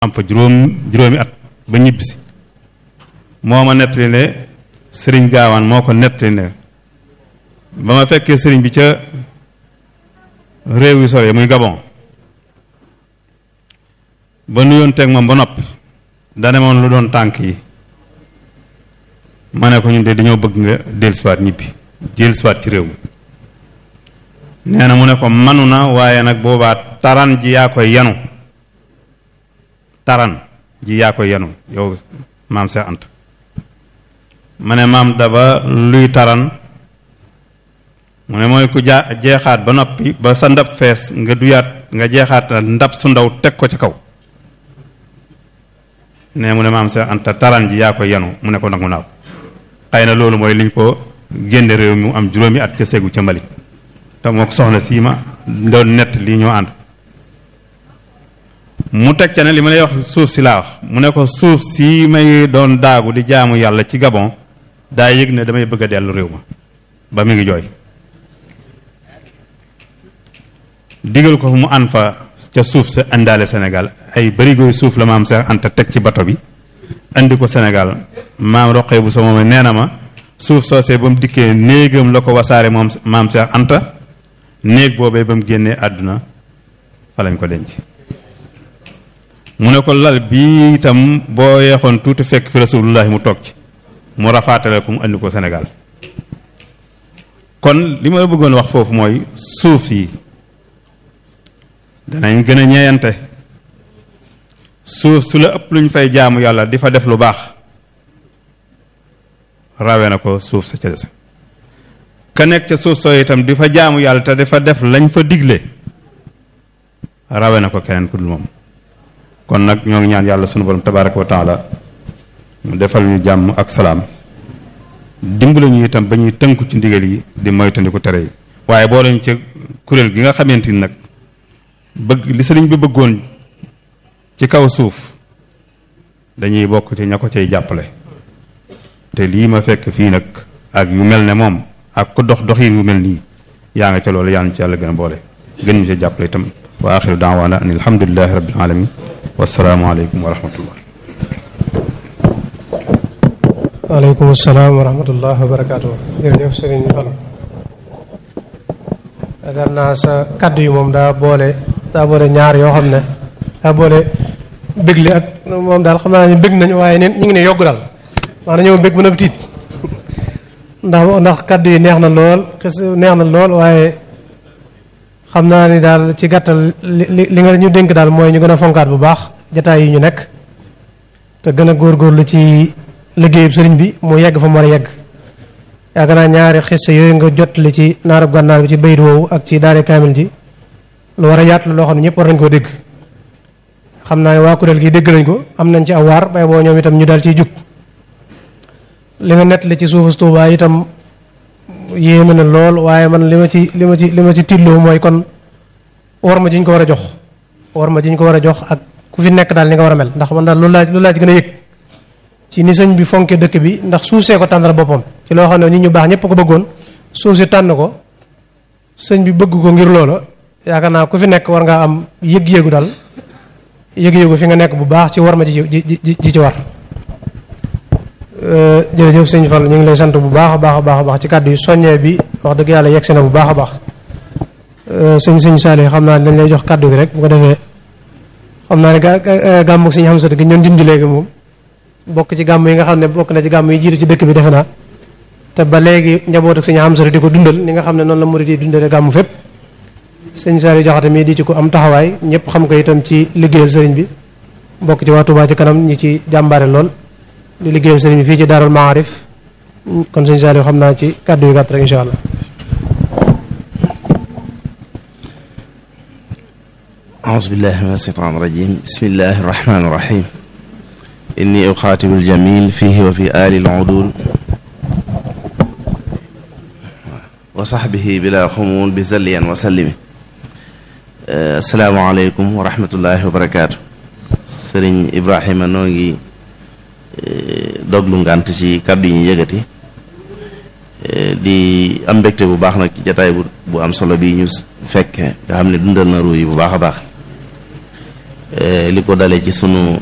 am fa juróom juróomi at ba ñibbisi moo ma nettali ne sëriñ gaawaan moo ko nettali ne ba ma fekkee sëriñ bi ca réew yu sore muy Gabon ba nuyoon teg moom ba noppi dane moon lu doon tànk yi ma ne ko ñun de dañoo bëgg nga dellusiwaat ñibbi dellusiwaat ci réew mi nee na mu ne ko manu na waaye nag boobaa taran ji yaa koy yanu taran ji yaa koy yanu yow maam Seex Anta ma ne maam daba luy taran mu ne mooy ku jaa jeexaat ba noppi ba sa ndab fees nga duyaat nga jeexaat ndab su ndaw teg ko ci kaw ne mu ne maam Seex Anta taran ji yaa koy yanu mu ne ko nangu naaw xëy na loolu mooy liñ ko génne réew mi mu am juróomi at ca segu ca Mali te moo ko soxna sii ma doon nett lii ñoo ànd mu teg ca ne li ma lay wax suuf si laa wax mu ne ko suuf si may doon daagu di jaamu yàlla ci Gabon daa yëg ne damay bëgg a dellu réew ma ba mi ngi jooy digal ko mu an fa ca suuf sa indaale Sénégal ay barigoy suuf la maam Seex Anta teg ci bato bi indi ko Sénégal maam roqee bu sa moom nee na ma suuf soosee ba mu dikkee néegam la ko wasaare moom maam Seex Anta néeg boobee ba mu génnee àdduna fa lañ ko denc mu ne ko lal bi itam boo yeexoon tuuti fekk fi rasulullahi mu toog ci mu rafaatale ko mu indi ko Sénégal kon li ma bëggoon wax foofu mooy suuf yi danañ gën a ñeeyante suuf su la ëpp luñ fay jaamu yàlla di fa def lu baax rawe na ko suuf sa ca des ka nekk ca suuf soo itam di fa jaamu yàlla te dafa def lañ fa digle rawe na ko keneen ku dul moom kon nag ñoo ngi ñaan yàlla sunu borom tabaraka wa taala mu defal ñu jàmm ak salaam dimbale ñu itam ba ñuy tënku ci ndigal yi di moytandiku tere yi waaye boo lañu ci kuréel gi nga xamante ni nag bëgg li sëriñ bi bëggoon ci kaw suuf dañuy bokk ci ña ko cay jàppale te lii ma fekk fii nag ak yu mel ne moom ak ku dox doxin yu mel nii yaa nga ca loolu yaa ngi ci yàlla gën a boole gën ñu ci jàppale itam wa axiru daawaana an alhamdulilahi rabbil alamin wasalaamu aleykum wa rahmatullah waaleykum salaam wa rahmatullah wa barakaatu jërëjëf sëriñ Fall yaakaar naa sa kaddu yi moom daa boole daa boole ñaar yoo xam ne daa boole bégle ak moom daal xam naa ne bég nañu waaye neen ñu ngi ne yogg daal maanaam ñoo bég ba nag tiit ndax ndax kaddu yi neex na lool xis neex na lool waaye xam naa ni daal ci gàttal li li nga ñu dénk daal mooy ñu gën a fonkaat bu baax jataay yi ñu nekk te gën a góorgóorlu ci liggéeyub sëriñ bi mu yegg fa mu war a yegg yaakaar naa ñaari xissa yooyu nga jotali ci naarab gànnaar bi ci bayit woowu ak ci daare kaamil ji lu war a yaatu la loo xam ne ñëpp war nañ koo dégg xam naa ne waa kuréel gi dégg nañ ko am nañ ci awaar bay boo ñoom itam ñu daal ciy jug li nga nettali ci suufu Tuubaa itam yéeme na lool waaye man li ma ci li ma ci li ma ci tiitloo mooy kon war ma ji ñu ko war a jox war ma ji ñu ko war a jox ak ku fi nekk daal ni nga war a mel ndax man daal loolu laa loolu laa ci gën a yëg ci ni sëñ bi fonke dëkk bi ndax suuf see ko tànnal boppam ci loo xam ne nit ñu baax ñëpp ko bëggoon suuf si tànn ko sëñ bi bëgg ko ngir loola yaakaar naa ku fi nekk war ngaa am yëg-yëgu daal yëg-yëgu fi nga nekk bu baax ci war ma ji ji ji ci war jërëjëf sëñ Fall ñu ngi lay sant bu baax a baax a baax a baax ci kàddu yi soññee bi wax dëgg yàlla yegg si na bu baax a baax sëñ sëñ Saali xam naa dañ lay jox kàddu gi rek bu ko defee xam naa ne ga gàmm ak sëñ Xamsat gi ñoon junj léegi moom bokk ci gàmm yi nga xam ne bokk na ci gàmm yi jiitu ci dëkk bi defe naa te ba léegi njaboot ak sëñ Xamsat di ko dundal ni nga xam ne noonu la murid yi dundale gàmm fépp sëñ Saali Jaxate mii di ci ko am taxawaay ñëpp xam ko itam ci liggéeyal sëriñ bi bokk ci waa Touba ci kanam ñi ci jàmbaare lool di liggéeyal sëriñ bi fii ci Daarul Maarif kon sëñ Saali xam naa ci kàddu yu gàtt rek incha allah أعوذ بالله من الشيطان الرجيم بسم الله الرحمن الرحيم إني أخاطب الجميل فيه وفي آل العدول وصحبه بلا خمول بزليا وسلم السلام عليكم ورحمة الله وبركاته سرين إبراهيم نوغي doglu ngant ci kaddu yi ñu yëgati di am mbégte bu baax nag ci jataay bu bu am solo bii ñu fekke nga xam ne dundal na ruu yi bu baax a baax li ko dale ci sunu